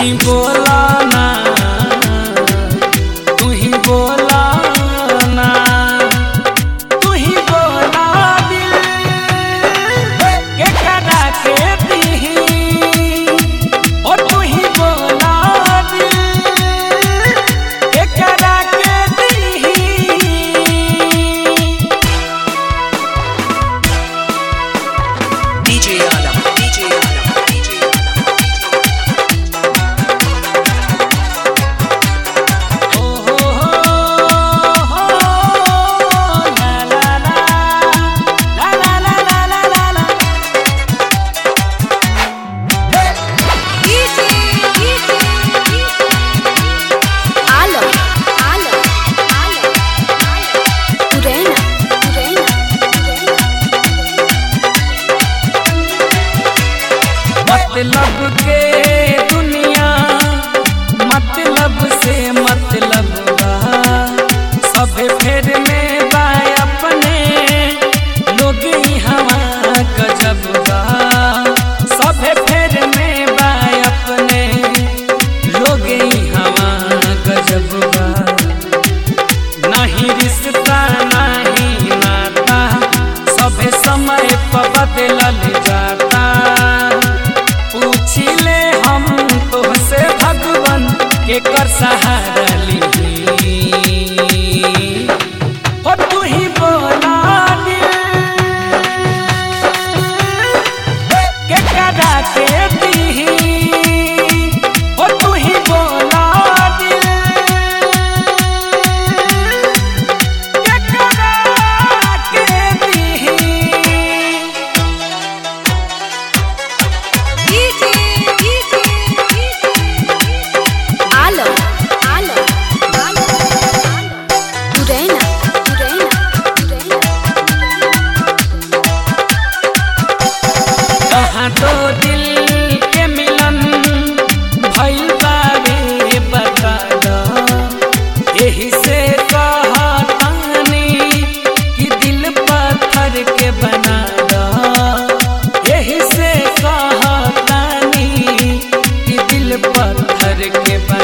ही बोला ना तू ही बोला ना तू ही बोला दिल के करा के दी ओ तू ही बोला दिल के करा के दी DJ Alam, DJ Alam, DJ Alam. ओ हो हो हो ला ला ला ला ला ला ला ला ला Alam, alam, alam, alam. Turena, turena, turena. मतलब के दुनिया मतलब से मतलब बा सब फेर में बा अपने लोग ही हवा गजब बा सब फेर में बा अपने लोग ही हवा गजब बा नहीं रिश्ता नहीं नाता सब समय पर बदलल जाता पूछ ले हम तोहसे भगवान के कर सहारा ली हो तू ही बोला दिल के करा के दी हो तू ही बोला दिल के करा के दी Alam, alam, alam, alam. Turena, turena, turena. कहाँ तो दिल के मिलन भइल बारे बता द एही से कहतानी कि दिल पत्थर के बना द एही से कहतानी कि दिल पत्थर के बना